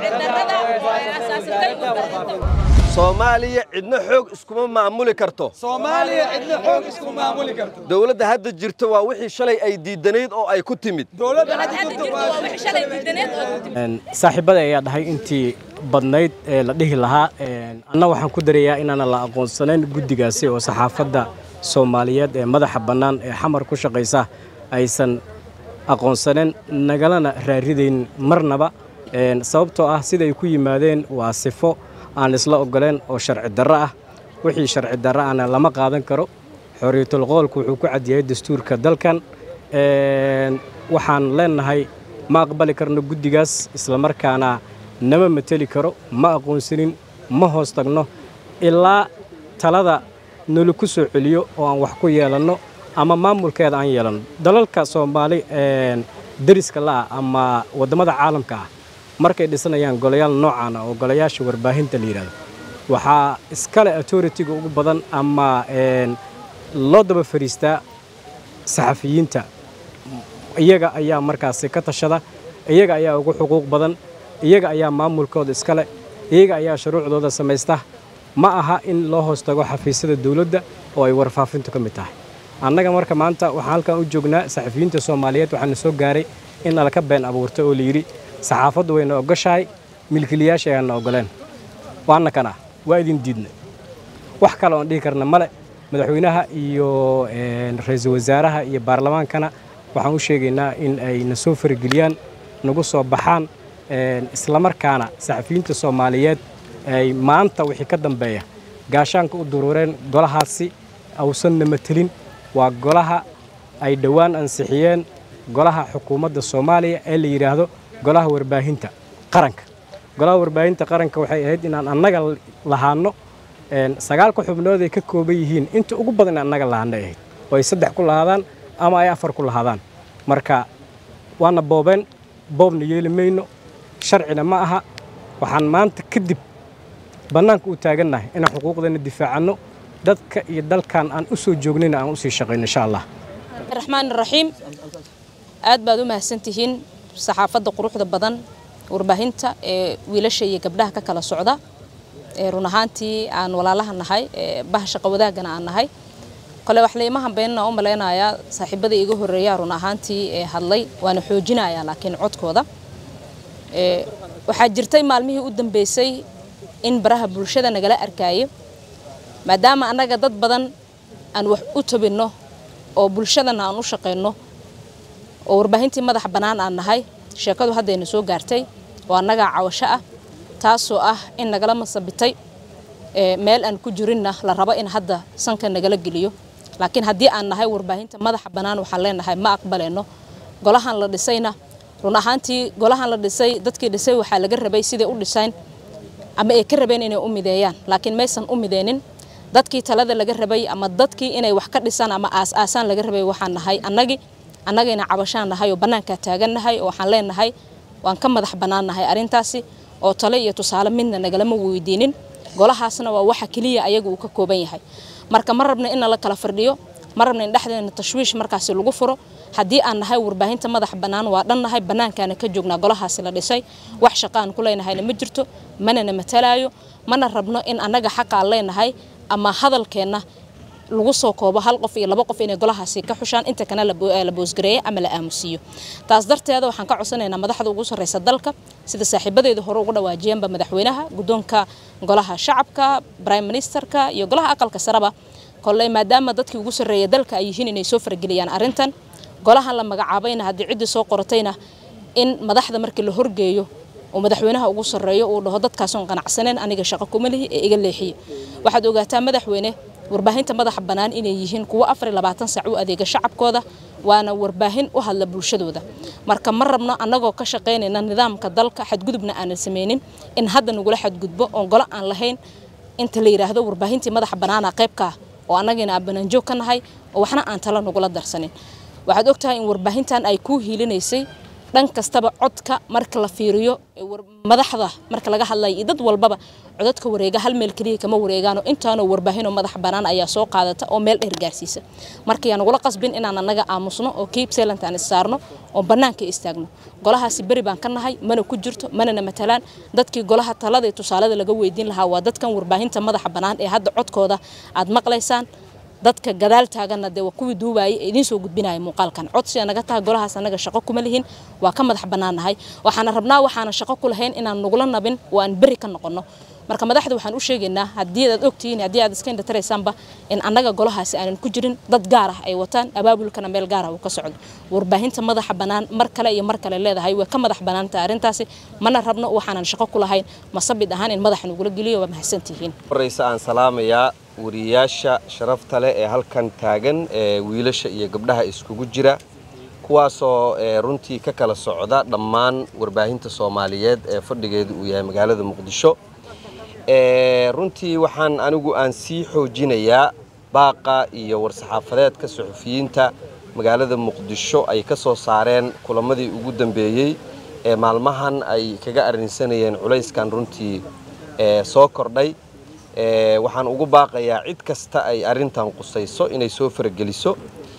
soomaaliya cidna xoog iskuma maamuli karto soomaaliya cidna xoog isku maamuli karto dowladda hadda jirta waa wixii shalay ay diidanayd oo ay ku timid dowladda saaxiibada ayaa dhahay intii badnayd ee la dhihi lahaa anna waxaan ku darayaa inaanan la aqoonsanayn guddigaasi oo saxaafadda soomaaliyeed ee madaxa bannaan ee xamar ku shaqaysa aysan aqoonsaneen nagalana raaridayn marnaba sababtoo ah siday ku yimaadeen waa sifo aan isla ogoleen oo sharci darro ah wixii sharci darro ahna lama qaadan karo xorriyatul qoolku wuxuu ku cadyahay dastuurka dalkan waxaan leenahay ma aqbali karno guddigaas islamarkaana nama mateli karo ma aqoonsanin ma hoos tagno ilaa talada nala ku soo celiyo oo aan wax ku yeelanno ama maamulkeeda aan yeelanno dalalka soomaali dariska la'ah ama waddamada caalamka ah markay dhisanayaan golayaal noocan ah oo golayaasha warbaahinta la yidhahdo waxaa iskale authoritiga ugu badan ama loo daba fadhiistaa saxafiyiinta iyaga ayaa markaasi ka tashada iyaga ayaa ugu xuquuq badan iyaga ayaa maamulkooda iskale iyaga ayaa shuruucdooda samaysta ma aha in loo hoos tago xafiisyada dowladda oo ay warfaafintu ka mid tahay annaga marka maanta waxaan halkan u joognaa saxafiyiinta soomaaliyeed waxaana soo gaaray in nalaka been abuurtay oo layidhi saxaafaddu wayna ogoshahay milkiilayaasha ayaanna ogoleen waana kana waa idin diidnay wax kale oon dhihi karna male madaxweynaha iyo ra-iisul wasaaraha iyo baarlamaankana waxaan u sheegaynaa in ay na soo farageliyaan nagu soo baxaan islamarkaana saxafiyiinta soomaaliyeed ay maanta wixii ka dambeeya gaashaanka u duruureen golahaasi awsanna matelin waa golaha ay dhowaan ansixiyeen golaha xukuumadda soomaaliya ee la yidhaahdo golaha warbaahinta qaranka golaha warbaahinta qaranka waxay ahayd inaan annaga lahaanno sagaalka xubnood ay ka kooban yihiin inta ugu badan in annaga lahaana ahayd oo ay saddex ku lahaadaan ama ay afar ku lahaadaan marka waana boobeen boobna yeeli mayno sharcina ma aha waxaan maanta kadib bannaanka u taagannahay inaan xuquuqdeena difaacanno dadka iyo dalkan aan u soo joognayna aan usii shaqayno insha allah raxmaan raxiim aad baad u mahadsantihiin saxaafadda quruxda badan warbaahinta ee wiilasha iyo gabdhaha ka kala socda ee run ahaantii aan walaalaha nahay ee baha shaqo wadaagana aan nahay kole wax layma hambeynna u malaynayaa saaxiibada iga horreeyaa run ahaantii ee hadlay waana xoojinayaa laakiin codkooda waxaa jirtay maalmihii u dambeysay in baraha bulshada nagala arkaayo maadaama annaga dad badan aan wax u tabinno oo bulshadana aan u shaqayno oo warbaahintii madax bannaan aan nahay sheekadu haddayna soo gaartay oo annagaa cawasho ah taasoo ah in nagala masabitay meel aan ku jirinna la rabo in hadda sanka nagala geliyo laakiin haddii aan nahay warbaahinta madaxa bannaan waxaan leenahay ma aqbalayno golahan la dhisayna run ahaantii golahan la dhisay dadkii dhisay waxaa laga rabay siday u dhisayn ama ay ka rabeen inay u mideeyaan laakiin maysan u mideynin dadkii talada laga rabay ama dadkii inay wax ka dhisaan ama aas-aasaan laga rabay waxaan nahay annagii annagayna cabashaan nahay oo bannaankaa taagannahay oo waxaan leenahay waan ka madax bannaannahay arrintaasi oo tale iyo tusaale midna nagalama weydiinin golahaasna waa waxa keliya ayaga uu ka kooban yahay marka ma rabna in nala kala fardhiyo ma rabna in dhexdeena tashwiish markaasi lagu furo haddii aan nahay warbaahinta madax bannaan waa dhan nahay bannaankaana ka joognaa golahaasi la dhisay wax shaqaan ku leenahayna ma jirto manana matalaayo mana rabno in annaga xaqaan leenahay ama hadalkeenna lagu soo koobo hal qof iyo laba qof inay golahaasi ka xushaan inta kana la boosgareeyo ama la aamusiiyo taas darteeda waxaan ka codsanaynaa madaxda ugu sarreysa dalka sida saaxiibadeeda hore uga dhawaajiyeenba madaxweynaha guddoonka golaha shacabka prime ministerka iyo golaha aqalka sareba kolley maadaama dadkii ugu sarreeya dalka ay yihiin inay soo farageliyaan arrintan golahan la magacaabayna haddii ciddii soo qoratayna in madaxda markii la horgeeyo oo madaxweynaha ugu sarreeyo uu dhaho dadkaasoon qanacsaneen aniga shaqo kuma lihi ee iga leexiye waxaad ogaataa madaxweyne warbaahinta madaxa bannaan inay yihiin kuwo afar iyo labaatan saac u adeega shacabkooda waana warbaahin u hadla bulshadooda marka ma rabno annagoo ka shaqaynayna nidaamka dalka xadgudubna aanan samaynin in hadda nagula xadgudbo oon golo aan lahayn inta la yidhaahdo warbaahintii madaxa bannaana qaybkaa oo annagina aan banaanjoog ka nahay oo waxna aan tala nagula darsanin waxaad ogtahay in warbaahintan ay kuu hiilinaysay dhan kastaba codka marka la fiiriyo madaxda marka laga hadlayo iyo dad walbaba codadka wareega hal meel keliya kama wareegaano intaanoo warbaahinoo madax bannaan ayaa soo qaadata oo meel dheer gaarsiisa marka yaa nagula qasbin inaan annaga aamusno oo keep silent aan issaarno oo bannaanka istaagno golahaasi beri baan ka nahay mana ku jirto manana matalaan dadkii golaha talada iyo tusaalada laga weydiin lahaa waa dadkan warbaahinta madaxa bannaan ee hadda codkooda aad maqlaysaan dadka gadaal taaganna dee waa kuwii duubaayay ee idiin soo gudbinaya muuqaalkan codsiga naga taha golahaas annaga shaqo kuma lihin waa ka madax bannaannahay waxaana rabnaa waxaana shaqo ku lahayn inaan nagula nabin oo aan berri ka noqonno marka madaxda waxaan u sheegaynaa haddii aad ogtihiin haddii aad iska indhataraysaanba in annaga golahaasi aanan ku jirin dad gaar ah ay wataan abaabulkana meel gaar ah uu ka socdo warbaahinta madaxa bannaan mar kale iyo mar kale leedahay way ka madax bannaantahay arrintaasi mana rabno waxaanan shaqo ku lahayn masabid ahaan in madaxa nagula geliyo waa mahadsantihiin horeysa aan salaamayaa wariyaasha sharafta leh ee halkan taagan ee wiilasha iyo gabdhaha iskugu jira kuwaasoo runtii ka kala socda dhammaan warbaahinta soomaaliyeed ee fadhigeedu uu yahay magaalada muqdisho runtii waxaan anigu aan sii xoojinayaa baaqa iyo war-saxaafadeedka suxufiyiinta magaalada muqdisho ay ka soo saareen kulamadii ugu dambeeyey ee maalmahan ay kaga arrinsanayeen culayskan runtii soo kordhay waxaan ugu baaqayaa cid kasta ay arrintan qusayso inay soo farageliso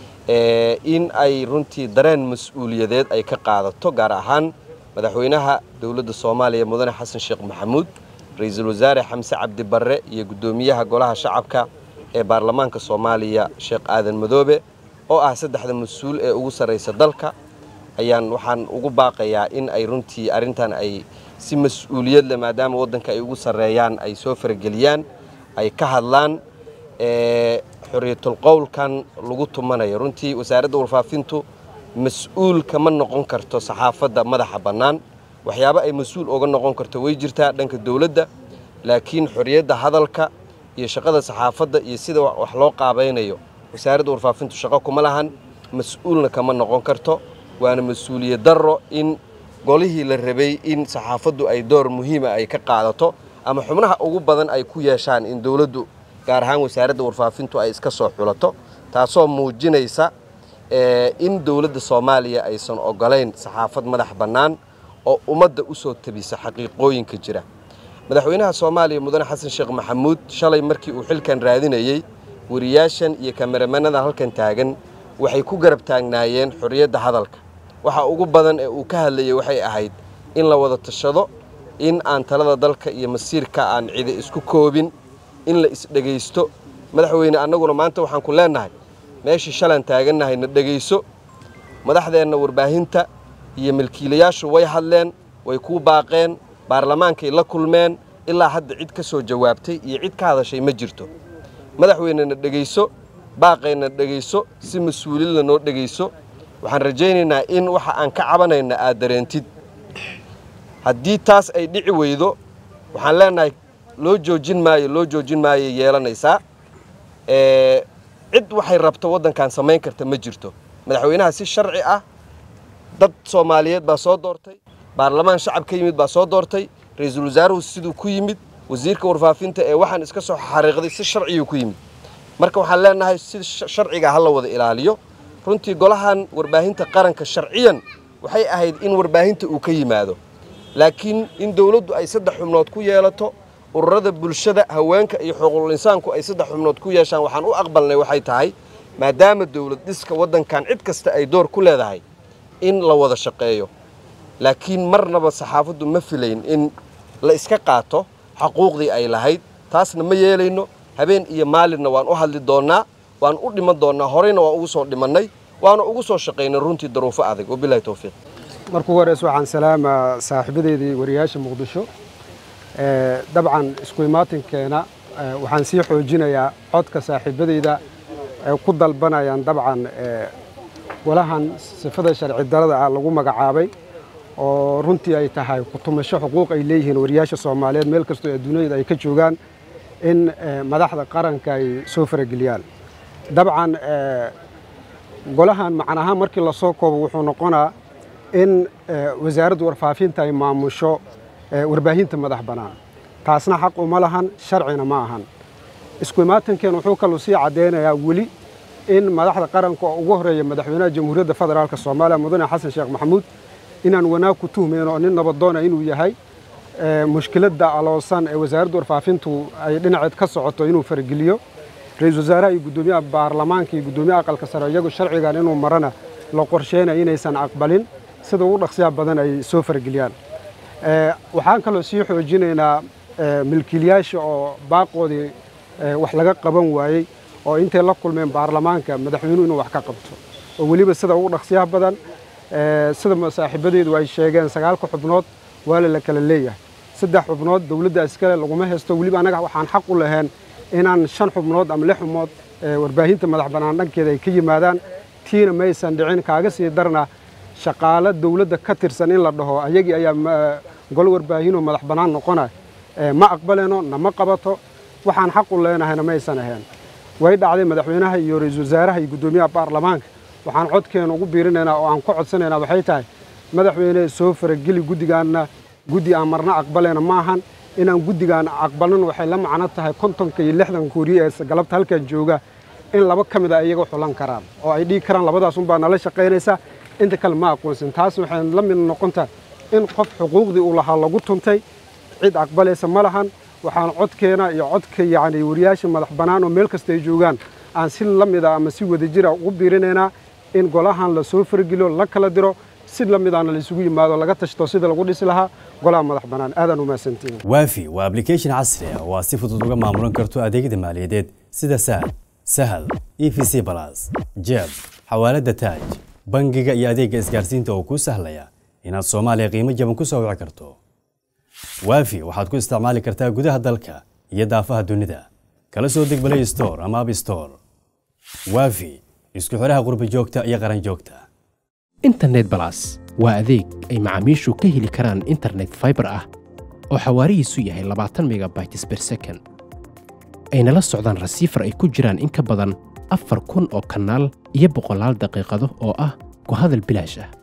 in ay runtii dareen mas-uuliyadeed ay ka qaadato gaar ahaan madaxweynaha dowladda soomaaliya mudane xasan sheekh maxamuud ra-iisul wasaare xamse cabdi barre iyo guddoomiyaha golaha shacabka ee baarlamaanka soomaaliya sheekh aadan madoobe oo ah saddexda mas-uul ee ugu sarraysa dalka ayaan waxaan ugu baaqayaa in ay runtii arrintan ay si mas-uuliyad leh maadaama waddanka ay ugu sarreeyaan ay soo farageliyaan ay ka hadlaan xorriyatul qowlkan lagu tumanayo runtii wasaaradda warfaafintu mas-uul kama noqon karto saxaafadda madaxa bannaan waxyaabo ay mas-uul oga noqon karto way jirtaa dhanka dowladda laakiin xorriyadda hadalka iyo shaqada saxaafadda iyo sida wax loo qaabaynayo wasaaradda warfaafintu shaqo kuma lahan mas-uulna kama noqon karto waana mas-uuliyad darro in golihii la rabay in saxaafaddu ay door muhiima ay ka qaadato ama xubnaha ugu badan ay ku yeeshaan in dowladdu gaar ahaan wasaaradda warfaafintu ay iska soo xulato taasoo muujinaysa in dowladda soomaaliya aysan ogolayn saxaafad madax bannaan oo ummadda u soo tabisa xaqiiqooyinka jira madaxweynaha soomaaliya mudane xasan sheekh maxamuud shalay markii uu xilkan raadinayey wariyaashan iyo kameramanada halkan taagan waxay ku garab taagnaayeen xorriyadda hadalka waxa ugu badan ee uu ka hadlayay waxay ahayd in la wada tashado in aan talada dalka iyo masiirka aan cidi isku koobin in la isdhegaysto madaxweyne annaguna maanta waxaan ku leennahay meeshii shalaan taagannahay na dhegayso madaxdeenna warbaahinta iyo milkiilayaashu way hadleen way kuu baaqeen baarlamaankay la kulmeen ilaa hadda cid ka soo jawaabtay iyo cid ka hadashay ma jirto madaxweynena dhegayso baaqayna dhegayso si mas-uuliyadla noo dhegayso waxaan rajaynaynaa in waxa aan ka cabanayna aad dareentid haddii taas ay dhici weydo waxaan leenahay loo joojin maayo loo joojin maayo yeelanaysaa cid waxay rabto waddankan samayn karta ma jirto madaxweynaha si sharci ah dad soomaaliyeed baa soo doortay baarlamaan shacab ka yimid baa soo doortay ra-iisul wasaaruhu siduu ku yimid wasiirka warfaafinta ee waxaan iska soo xariiqday si sharciyuu ku yimid marka waxaan leenahay si sharciga ha la wada ilaaliyo runtii golahan warbaahinta qaranka sharciyan waxay ahayd in warbaahinta uu ka yimaado laakiin in dowladdu ay saddex xubnood ku yeelato ururada bulshada haweenka iyo xuquuqul insaanku ay saddex xubnood ku yeeshaan waxaan u aqbalnay waxay tahay maadaama dowlad dhiska waddankan cid kasta ay door ku leedahay in la wada shaqeeyo laakiin marnaba saxaafaddu ma filayn in la iska qaato xaquuqdii ay lahayd taasna ma yeelayno habeen iyo maalinna waan u hadli doonnaa waan u dhiman doonnaa horeyna waan ugu soo dhimannay waana ugu soo shaqaynay runtii daruufo adag wabilahi towfiiq marka ugu horeysa waxaan salaamaa saaxiibadeydii wariyaasha muqdisho dabcan isku imaatinkeena waxaan sii xoojinayaa codka saaxiibadeyda ay ku dalbanayaan dabcan golahan sifada sharci darada ah lagu magacaabay oo runtii ay tahay kutumasho xuquuq ay leeyihiin wariyaasha soomaaliyeed meel kastoo adduunyada ay ka joogaan in madaxda qaranka ay soo farageliyaan dabcan golahan macnahaan markii lasoo koobo wuxuu noqonaa in wasaaradda warfaafinta ay maamusho warbaahinta madax bannaan taasna xaq uma lahan sharcina ma ahan isku imaatankeena wuxuu kaluu sii caddaynayaa weli in madaxda qaranka oo ugu horreeya madaxweynaha jamhuuriyadda federaalk soomaaliya mudane xasan sheekh maxamuud inaan wanaag ku tuhmayno nin nabadoona inuu yahay mushkiladda aloosan ee wasaaradda warfaafintu ay dhinaceed ka socoto inuu fargeliyo ra-iisul wasaaraha iyo guddoomiyaha baarlamaanka iyo guddoomiyaha aqalka sare iyagu sharcigan inuu marana la qorsheynayo inaysan aqbalin sida ugu dhaqsiyaha badan ay soo fargeliyaan waxaan kaloo sii xoojinaynaa milkiilayaasha oo baaqoodii wax laga qaban waayey oo intay la kulmeen baarlamaanka madaxweynuhu inuu wax ka qabto oo weliba sida ugu dhaqsiyaha badan sida saaxiibadeedu ay sheegeen sagaalka xubnood waala la kala leeyahay saddex xubnood dowladda iskale laguma haysto weliba annaga waxaan xaq u lahayn inaan shan xubnood ama lix xubnood warbaahinta madax bannaan dhankeeda ay ka yimaadaan tiina maysan dhicin kaaga sii darna shaqaalo dowladda ka tirsan in la dhaho ayagii ayaa golo warbaahinoo madax bannaan noqona ma aqbaleno nama qabato waxaan xaq u leenahayna maysan ahayn way dhacday madaxweynaha iyo ra-iisul wasaaraha iyo guddoomiyaha baarlamaanka waxaan codkeena ugu biirinaynaa oo aan ku codsanaynaa waxay tahay madaxweyne soo farageli guddigaanna guddi aan marna aqbaleyna ma ahan inaan guddigaan aqbalin waxay la macno tahay kontonka iyo lixdanka wariye ee galabta halkan jooga in laba ka mid a iyaga xulan karaan oo ay dhigi karaan labadaas unbaa nala shaqaynaysa inta kale ma aqoonsan taas waxay la mid noqontaa in qof xuquuqdii uu lahaa lagu tuntay cid aqbalaysa ma lahan waxaan codkeena iyo codka yacni wariyaasha madax bannaan oo meel kasta ay joogaan aan si la mid a ama si wadajira ugu biirinaynaa in golahan la soo fargeliyo la kala diro si la midaana la isugu yimaado laga tashto sida lagu dhisi lahaa golaha madax bannaan aadaan u mahadsantiin waafi waa application casri ah oo aad si fudud uga maamulan karto adeegyada maaliyadeed sida sahal sahal e v c balas jeeb xawaaladda taaj bangiga iyo adeegga isgaarsiinta oo kuu sahlaya inaad soomaaliya qiimo jaban ku soo wici karto waafi waxaad ku isticmaali kartaa gudaha dalka iyo daafaha dunida kala soo deg balay store ama ab store waafi isku xidhaha qurbi joogta iyo qaran joogta internet balas waa adeeg ay macaamiishu ka heli karaan internet faibar ah oo xawaarihiisu yahay labaatan megabytes ber second ayna la socdaan rasiifar ay ku jiraan in ka badan afar kun oo kanaal iyo boqolaal daqiiqado oo ah ku hadal bilaash ah